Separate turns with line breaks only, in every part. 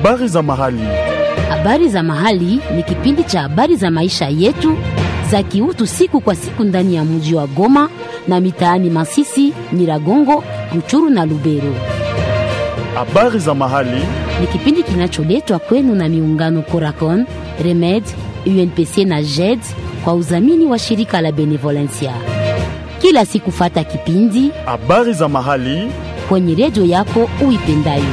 Habari za mahali.
Habari za mahali ni kipindi cha habari za maisha yetu za kiutu siku kwa siku ndani ya mji wa Goma na mitaani Masisi, Nyiragongo, Ruchuru na Lubero.
Habari za mahali.
Ni kipindi kinacholetwa kwenu na miungano Coracon, Remed, UNPC na JED kwa udhamini wa shirika la Benevolencia. Kila siku fata kipindi
Habari za mahali.
kwenye redio yako uipendayo.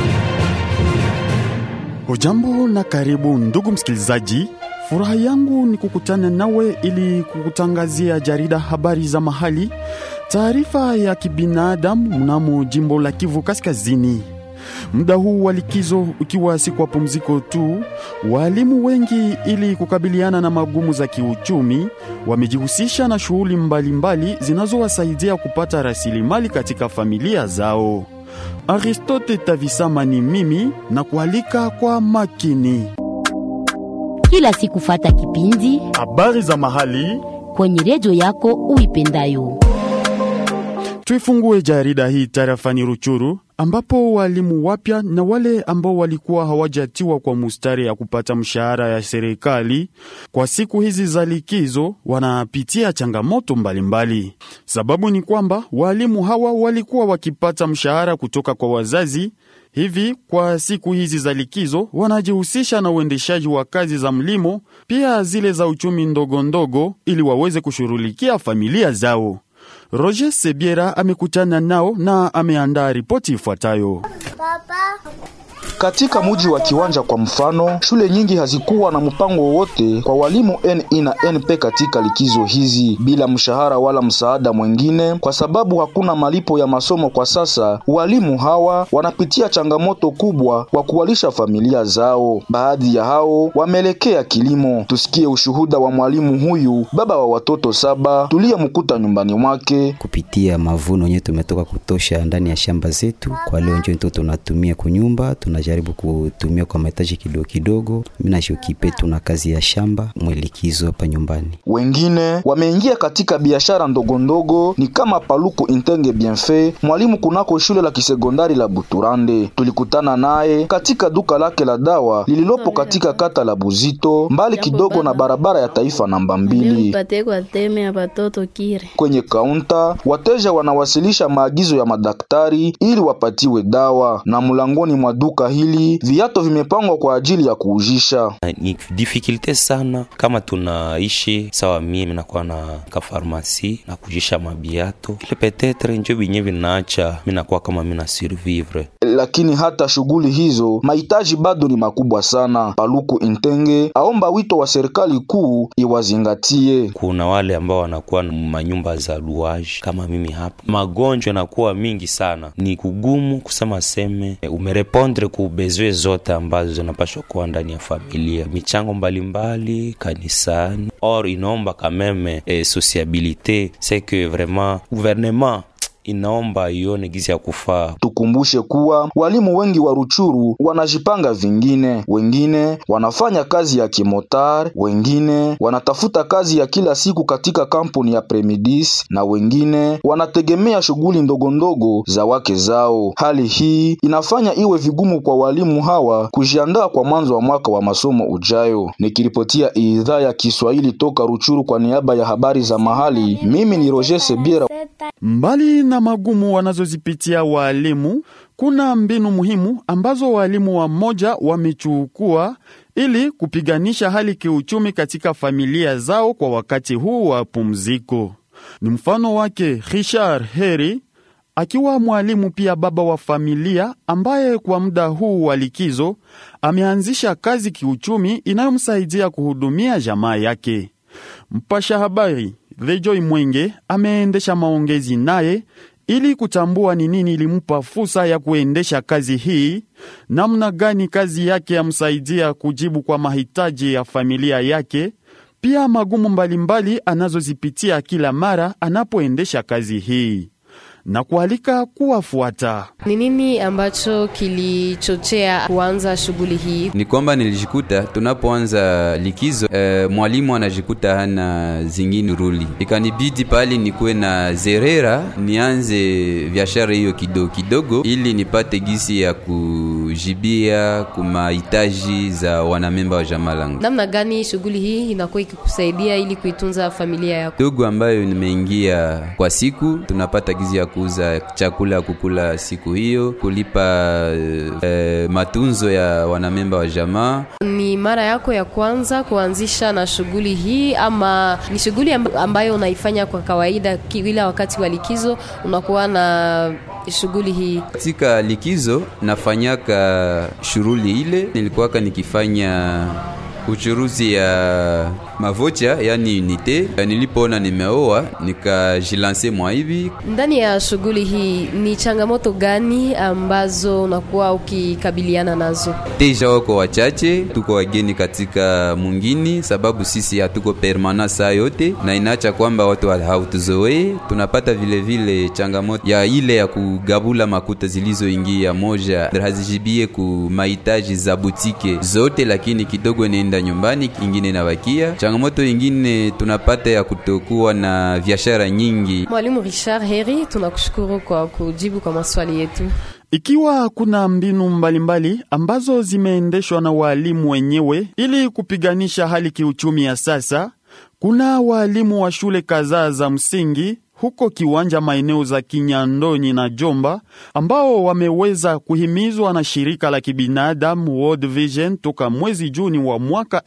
Hujambo na karibu ndugu msikilizaji. Furaha yangu ni kukutana nawe ili kukutangazia jarida habari za mahali, taarifa ya kibinadamu mnamo jimbo la Kivu Kaskazini. Muda huu wa likizo ukiwa si kwa pumziko tu, walimu wengi ili kukabiliana na magumu za kiuchumi wamejihusisha na shughuli mbalimbali zinazowasaidia kupata rasilimali katika familia zao. Aristote Tavisama ni mimi na kualika kwa makini.
Kila siku fata kipindi
Habari za mahali.
kwenye redio yako uipendayo.
Tuifungue jarida hii tarafani Ruchuru ambapo walimu wapya na wale ambao walikuwa hawajatiwa kwa mustari ya kupata mshahara ya serikali kwa siku hizi za likizo wanapitia changamoto mbalimbali mbali. Sababu ni kwamba walimu hawa walikuwa wakipata mshahara kutoka kwa wazazi hivi kwa siku hizi za likizo wanajihusisha na uendeshaji wa kazi za mlimo, pia zile za uchumi ndogo ndogo, ili waweze kushughulikia familia zao. Roger Sebiera amekutana nao na ameandaa ripoti ifuatayo.
Katika muji wa Kiwanja kwa mfano, shule nyingi hazikuwa na mpango wowote kwa walimu NE na NP katika likizo hizi, bila mshahara wala msaada mwingine, kwa sababu hakuna malipo ya masomo kwa sasa. Walimu hawa wanapitia changamoto kubwa kwa kuwalisha familia zao. Baadhi ya hao wameelekea kilimo. Tusikie ushuhuda wa mwalimu huyu, baba wa watoto saba, tuliyemkuta nyumbani mwake.
kupitia mavuno yenyewe tumetoka kutosha ndani ya shamba zetu. Kwa leo njo ndio tunatumia kunyumba, tunajaribu kutumia kwa mahitaji kidogo kidogo. Mimi nashukipe tuna kazi ya shamba mwelikizo hapa nyumbani.
Wengine wameingia katika biashara ndogo ndogo, ni kama Paluku Intenge Bienfait, mwalimu kunako shule la kisekondari la Buturande. Tulikutana naye katika duka lake la dawa lililopo katika kata la Buzito, mbali kidogo na barabara ya taifa namba mbili.
Nipatie kwa teme ya batoto kire.
Kwenye kaunta wateja wanawasilisha maagizo ya madaktari ili wapatiwe dawa, na mlangoni mwa duka hili viato vimepangwa kwa ajili ya kuujisha.
ni difficulte sana kama tunaishi sawa, mie minakuwa na kafarmasi na kujisha mabiato ile petetre njo binye vinaacha minakuwa kama mina survivre
Lakini hata shughuli hizo mahitaji bado ni makubwa sana. Paluku Intenge aomba wito wa serikali kuu iwazingatie.
kuna wale ambao wanakuwa na manyumba za luaji kama mimi hapa, magonjwa yanakuwa mingi sana, ni kugumu kusema seme eh, umerepondre ku bezwe zote ambazo zinapashwa kuwa ndani ya familia, michango mbalimbali kanisani, or inaomba kameme eh, sociabilite c'est que vraiment gouvernement inaomba ione gizi ya kufaa
Tukumbushe kuwa walimu wengi wa Ruchuru wanajipanga vingine, wengine wanafanya kazi ya kimotar, wengine wanatafuta kazi ya kila siku katika kampuni ya Premidis na wengine wanategemea shughuli ndogo ndogo za wake zao. Hali hii inafanya iwe vigumu kwa walimu hawa kujiandaa kwa mwanzo wa mwaka wa masomo ujayo. Nikiripotia idhaa ya Kiswahili toka Ruchuru kwa niaba ya habari za mahali, mimi ni Roger Sebiera.
Mbali na magumu wanazozipitia waalimu, kuna mbinu muhimu ambazo waalimu wa moja wamechukua ili kupiganisha hali kiuchumi katika familia zao kwa wakati huu wa pumziko. Ni mfano wake Richard Heri akiwa mwalimu pia baba wa familia ambaye kwa muda huu wa likizo ameanzisha kazi kiuchumi inayomsaidia kuhudumia jamaa yake. Mpasha habari Rejoy Mwenge ameendesha maongezi naye ili kutambua ni nini ilimpa fursa ya kuendesha kazi hii, namna gani kazi yake yamsaidia kujibu kwa mahitaji ya familia yake, pia magumu mbalimbali anazozipitia kila mara anapoendesha kazi hii. na kualika kuwafuata.
Ni nini ambacho kilichochea kuanza shughuli hii?
ni kwamba nilijikuta tunapoanza likizo eh, mwalimu anajikuta hana zingine ruli, ikanibidi pale nikuwe na zerera nianze biashara hiyo kidogo kidogo, ili nipate gisi ya kujibia kumahitaji za wanamemba wa jamaa langu.
Namna gani shughuli hii inakuwa ikikusaidia ili kuitunza familia yako?
Ndugu ambayo nimeingia kwa siku, tunapata gizi ya kuuza chakula ya kukula siku hiyo, kulipa eh, matunzo ya wanamemba wa jamaa.
Ni mara yako ya kwanza kuanzisha na shughuli hii ama ni shughuli ambayo unaifanya kwa kawaida kila wakati wa likizo unakuwa na shughuli hii?
Katika likizo nafanyaka shughuli ile, nilikuwaka nikifanya uchuruzi ya mavocha yani unite. Nilipoona nimeoa nikajilanse mwa hivi.
Ndani ya shughuli hii ni changamoto gani ambazo unakuwa ukikabiliana nazo?
Teja wako wachache, tuko wageni katika mungini, sababu sisi hatuko permanent saa yote, na inaacha kwamba watu hautuzoee. Tunapata vile vile changamoto ya ile ya kugabula makuta zilizoingia, moja hazijibie ku mahitaji za butike zote, lakini kidogo nenda nyumbani, ingine nabakia changamoto ingine tunapata ya kutokuwa na biashara nyingi.
Mwalimu Richard Heri, tunakushukuru kwa kujibu kwa maswali yetu.
Ikiwa kuna mbinu mbalimbali mbali ambazo zimeendeshwa na waalimu wenyewe ili kupiganisha hali kiuchumi ya sasa, kuna waalimu wa shule kadhaa za msingi huko Kiwanja, maeneo za Kinyandonyi na Jomba, ambao wameweza kuhimizwa na shirika la kibinadamu World Vision toka mwezi Juni wa mwaka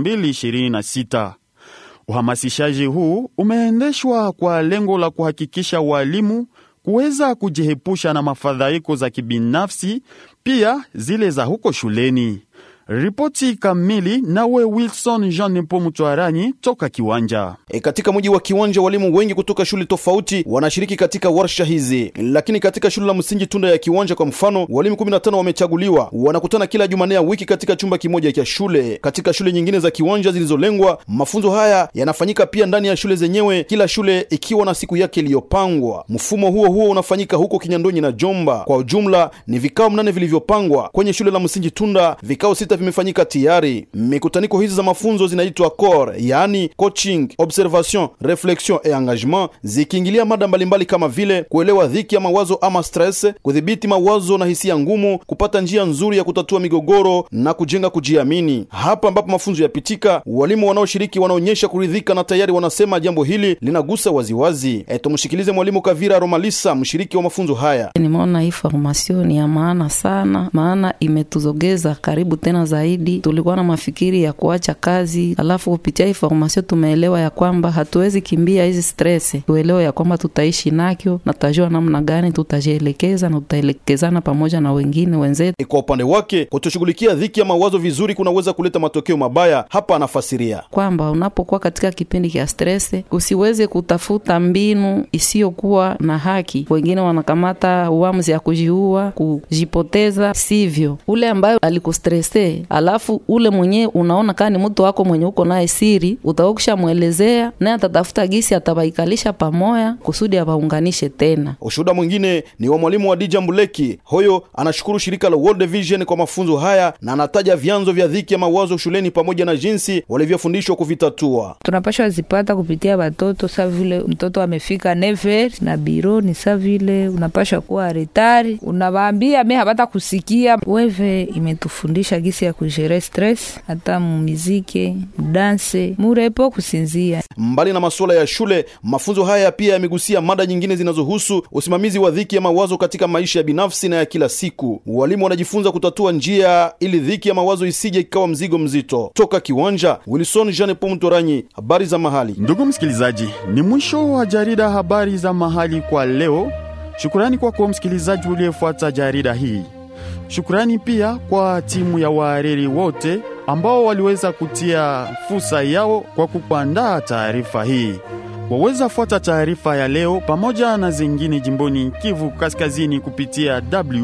2026. Uhamasishaji huu umeendeshwa kwa lengo la kuhakikisha walimu kuweza kujihepusha na mafadhaiko za kibinafsi, pia zile za huko shuleni. Ripoti kamili nawe Wilson Jean Nepo Mtwaranyi toka Kiwanja.
E, katika mji wa Kiwanja walimu wengi kutoka shule tofauti wanashiriki katika warsha hizi, lakini katika shule la msingi Tunda ya Kiwanja kwa mfano, walimu 15 wamechaguliwa, wanakutana kila Jumanne ya wiki katika chumba kimoja cha shule. Katika shule nyingine za Kiwanja zilizolengwa, mafunzo haya yanafanyika pia ndani ya shule zenyewe, kila shule ikiwa na siku yake iliyopangwa. Mfumo huo huo unafanyika huko Kinyandonyi na Jomba. Kwa ujumla ni vikao mnane vilivyopangwa kwenye shule la msingi Tunda, vikao sita vimefanyika tayari. Mikutaniko hizi za mafunzo zinaitwa core, yaani coaching, observation, reflexion et engagement, zikiingilia mada mbalimbali kama vile kuelewa dhiki ya mawazo ama stress, kudhibiti mawazo na hisia ngumu, kupata njia nzuri ya kutatua migogoro na kujenga kujiamini. Hapa ambapo mafunzo yapitika, walimu wanaoshiriki wanaonyesha kuridhika na tayari wanasema jambo hili linagusa waziwazi. E, tumshikilize mwalimu Kavira Romalisa, mshiriki wa mafunzo haya.
Nimeona hii formation ni ya maana sana, maana imetuzogeza karibu tena zaidi. Tulikuwa na mafikiri ya kuacha kazi, alafu kupitia hii formation tumeelewa ya kwamba hatuwezi kimbia hizi stress, tuelewe ya kwamba tutaishi nakyo na tutajua namna gani tutajielekeza na tutaelekezana pamoja na wengine wenzetu.
E, kwa upande wake kutoshughulikia dhiki ya mawazo vizuri kunaweza kuleta matokeo mabaya. Hapa anafasiria
kwamba unapokuwa katika kipindi cha stress usiweze kutafuta mbinu isiyokuwa na haki. Wengine wanakamata uamuzi ya kujiua, kujipoteza. Sivyo, ule ambayo alikustrese alafu ule mwenyewe unaona kaa ni mtu wako mwenye uko naye siri, utaokisha mwelezea naye atatafuta gisi atabaikalisha pamoya kusudi abaunganishe tena.
Ushuhuda mwingine ni wa mwalimu wa Dija Mbuleki. Huyo anashukuru shirika la World Vision kwa mafunzo haya na anataja vyanzo vya dhiki ya mawazo shuleni pamoja na jinsi walivyofundishwa kuvitatua.
tunapashwa zipata kupitia watoto, sa vile mtoto amefika never na biro ni sa vile unapashwa kuwa retari, unawaambia me hapata kusikia. Weve imetufundisha gisi ya kujere stress, hata mumizike, mudanse, murepo, kusinzia.
Mbali na masuala ya shule, mafunzo haya pia yamegusia mada nyingine zinazohusu usimamizi wa dhiki ya mawazo katika maisha ya binafsi na ya kila siku. Walimu wanajifunza kutatua njia ili dhiki ya mawazo isije ikawa mzigo mzito. Toka Kiwanja, Wilson Jean Paul Mtoranyi, habari za mahali.
Ndugu msikilizaji, ni mwisho wa jarida habari za mahali kwa leo. Shukurani kwako msikilizaji uliyefuata jarida hii. Shukurani pia kwa timu ya wahariri wote ambao waliweza kutia fursa yao kwa kukuandaa taarifa hii. Waweza fuata taarifa ya leo pamoja na zingine jimboni Kivu Kaskazini kupitia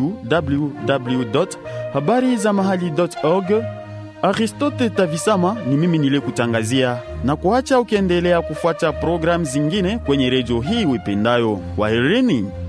www habari za mahali.org. Aristote Tavisama ni mimi niliyekutangazia na kuacha ukiendelea kufuata programu zingine kwenye redio hii wipendayo. Kwaherini.